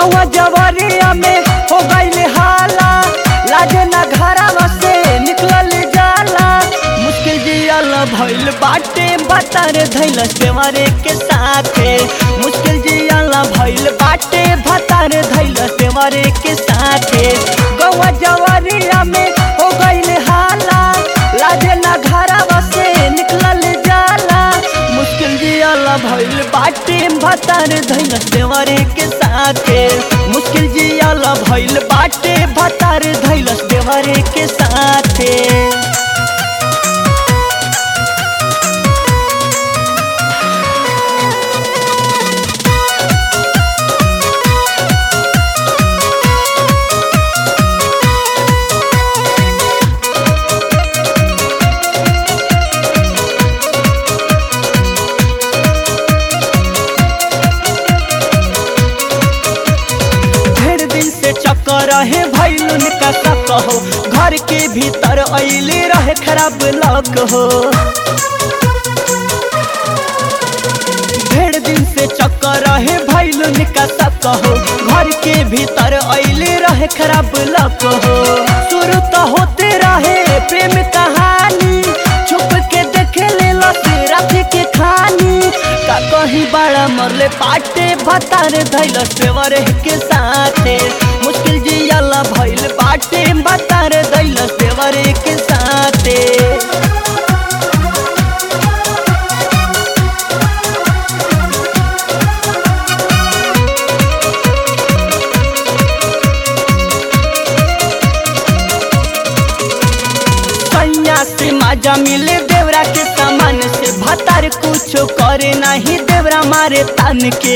गौवा जवरिया में हो गईल हाला लाजे ना घरवा से निकलल जाला मुश्किल जियल भइल बाटे भतार धैल सेवरे के साथे मुश्किल जियल भइल बाटे भतार धैल सेवरे के साथे गौवा जवरिया में हो गईल हाला लाजे ना घरवा से निकलल जाला मुश्किल जियल भइल बाटे भतार धैल सेवरे के साथे मुश्किल जियल भइल बाटे भतार धैल सेवरे के साथे ढेर दिन से चक्कर रहे भैलुन का शक हो घर के भीतर अइले रहे खराब लक हो ढेर दिन से चक्कर रहे भैलुन का शक हो घर के भीतर अइले रहे खराब लक हो शुरू तो होते रहे प्रेम कहानी छुप के देखे ले रात के खानी का कहीं बड़ा मरले पाटे भतार धैल सेवर के साथे मुश्किल जियाला भइल बाटे भतार धैल सेवर के साथे सैया से माजा मिले देवरा के सामान से भतार कुछ करे नहीं देवरा मारे तन के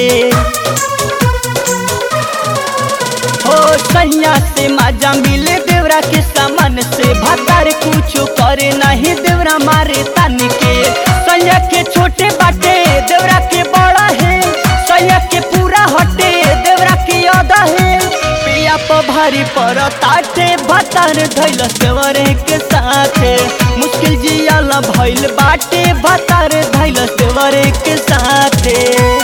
हो सैया से माजा मिले देवरा के सामान से भतार कुछ करे नहीं देवरा मारे तन के सैया के छोटे बाटे देवरा के बड़ा है सैया के पूरा हटे देवरा के अदा है पिया पर भारी पर ताटे भतार धैल सेवरे के साथे मुश्किल जियाला भइल बाटे भतार धैल सेवरे के साथे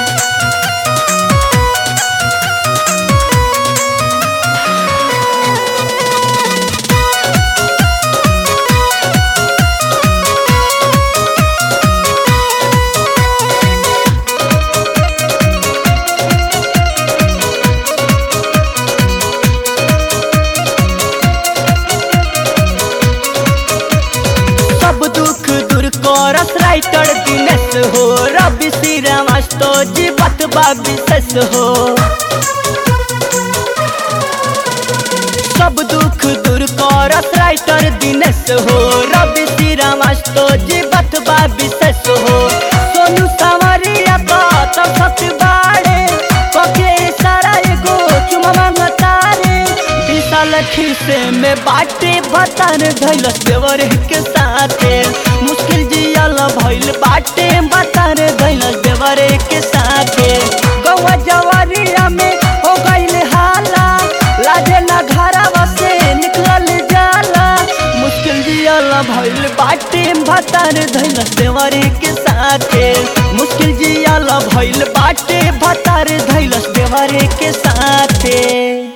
सब दुख दूर करस राइटर दिनेश हो रवि श्री रामास्तो जी बतबा विशेष हो सब दुख दूर करस राइटर दिनेश हो रवि श्री रामास्तो जी बतबा विशेष हो सोनू सावरिया का तो सत बाड़े कके सारा एगो चुमा मांगतारे विशाल खीसे में बाटे भतार धैल देवर के साथे मुश्किल जियल भइल बाटे भतार धैल देवर के साथे गौवा जवरिया में हो गइल हाला लाजे ना घरवा से निकलल जाला मुश्किल जियल भइल बाटे भतार धैल देवर के साथे मुश्किल जियल भइल बाटे भतार धैल देवर के साथे